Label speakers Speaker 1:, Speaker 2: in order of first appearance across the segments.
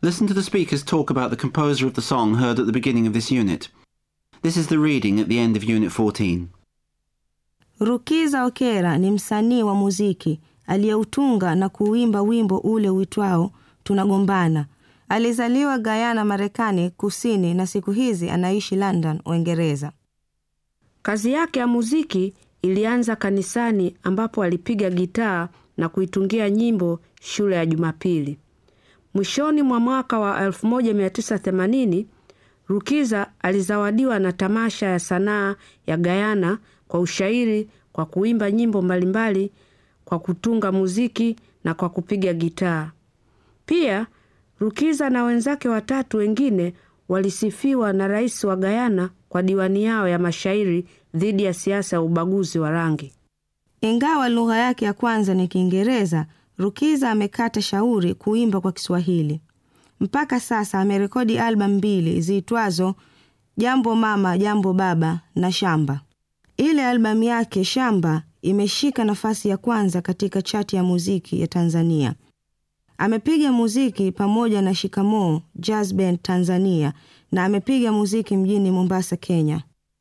Speaker 1: Listen to the speakers talk about the composer of the song heard at the beginning of this unit. This is the reading at the end of Unit 14.
Speaker 2: Rukiza Okera ni msanii wa muziki aliyeutunga na kuimba wimbo ule uitwao Tunagombana. Alizaliwa Guyana, Marekani Kusini na siku hizi anaishi London, Uingereza.
Speaker 3: Kazi yake ya muziki ilianza kanisani ambapo alipiga gitaa na kuitungia nyimbo shule ya Jumapili. Mwishoni mwa mwaka wa 1980 Rukiza alizawadiwa na tamasha ya sanaa ya Guyana kwa ushairi, kwa kuimba nyimbo mbalimbali, kwa kutunga muziki na kwa kupiga gitaa. Pia Rukiza na wenzake watatu wengine walisifiwa na rais wa Guyana kwa diwani yao ya mashairi dhidi ya siasa ya ubaguzi wa rangi.
Speaker 2: Ingawa lugha yake ya kwanza ni Kiingereza, Rukiza amekata shauri kuimba kwa Kiswahili. Mpaka sasa amerekodi albamu mbili ziitwazo Jambo Mama, Jambo Baba na Shamba. Ile albamu yake Shamba imeshika nafasi ya kwanza katika chati ya muziki ya Tanzania. Amepiga muziki pamoja na Shikamoo Jazz Band Tanzania na amepiga muziki mjini Mombasa, Kenya.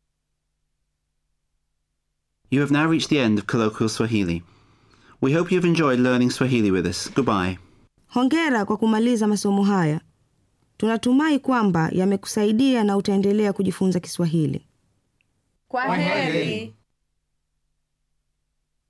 Speaker 1: You have now reached the end of Colloquial Swahili. We hope you've enjoyed learning Swahili with us. Goodbye.
Speaker 2: Hongera kwa kumaliza masomo haya. Tunatumai kwamba yamekusaidia na utaendelea kujifunza Kiswahili.
Speaker 4: Kwa heri.